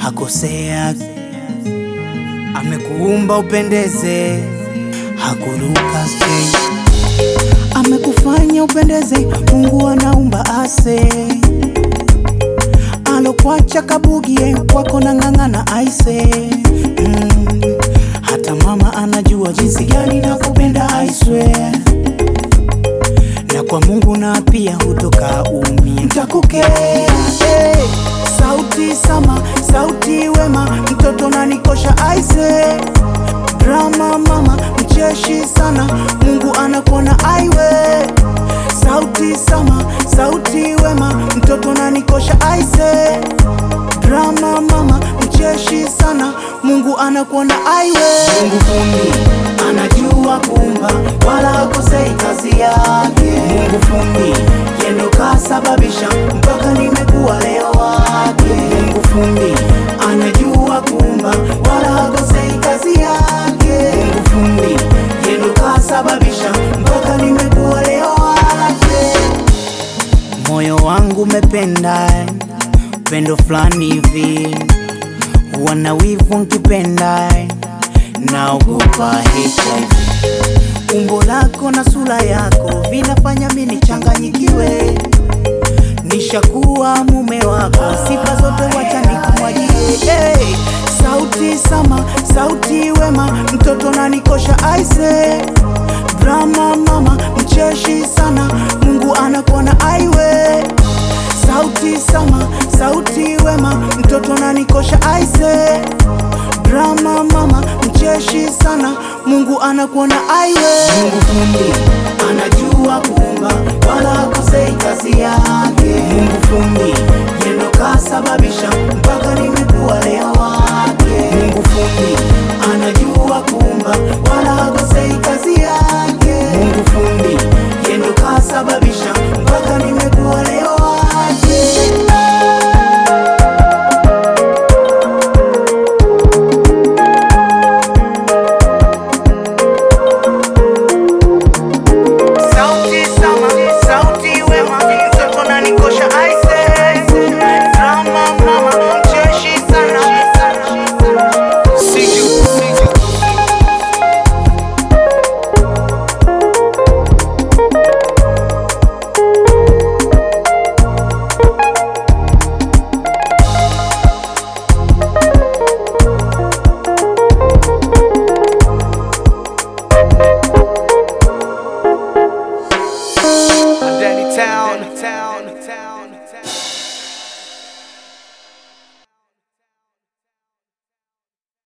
hakosea, amekuumba upendeze, hakuruka stage, amekufanya upendeze. Mungu anaumba ase, alokwacha kabugie kwako na ng'ang'ana aise mm. Hata mama anajua jinsi gani nakupenda I swear na kwa Mungu na pia hutoka umi ntakukea hey. Sauti sama sauti wema mtoto nanikosha aise drama mama mcheshi sana Mungu anakuona aiwe sauti sama sauti wema mtoto nanikosha aise drama mama mcheshi sana Mungu anakuona aiwe Mungu fundi anajua kuumba wala hakosei kazi yake Mungu fundi yendo kasababisha mpaka nimekuwa leo wake Mungu fundi anajua kuumba wala hakosei kazi yake Mungu fundi yendo kasababisha mpaka nimekuwa leo wake moyo wangu umependa pendo fulani hivi wana wivu nkipenda naogopa HIV umbo lako na sura yako vinafanya mimi nichanganyikiwe nishakuwa mume wako sifa zote wacha nikumwagie hey, sauti sama sauti wema mtoto nanikosha aise drama mama mcheshi sana Mungu anakuona aiwe sauti sama sauti wema mtoto nanikosha aise drama mama mcheshi sana Mungu anakuona aiwe Mungu fundi anajua kuumba wala hakosei kazi yake Mungu fundi yendo kasababisha mpaka nimekuwa leo wake Mungu fundi anajua kuumba wala hakosei kazi yake Mungu fundi yendo kasababisha mpaka nimekuwa leo wake Sauti sama, sauti wema, mtoto nanikosha aise. Drama mama, mcheshi sana. Danny Town.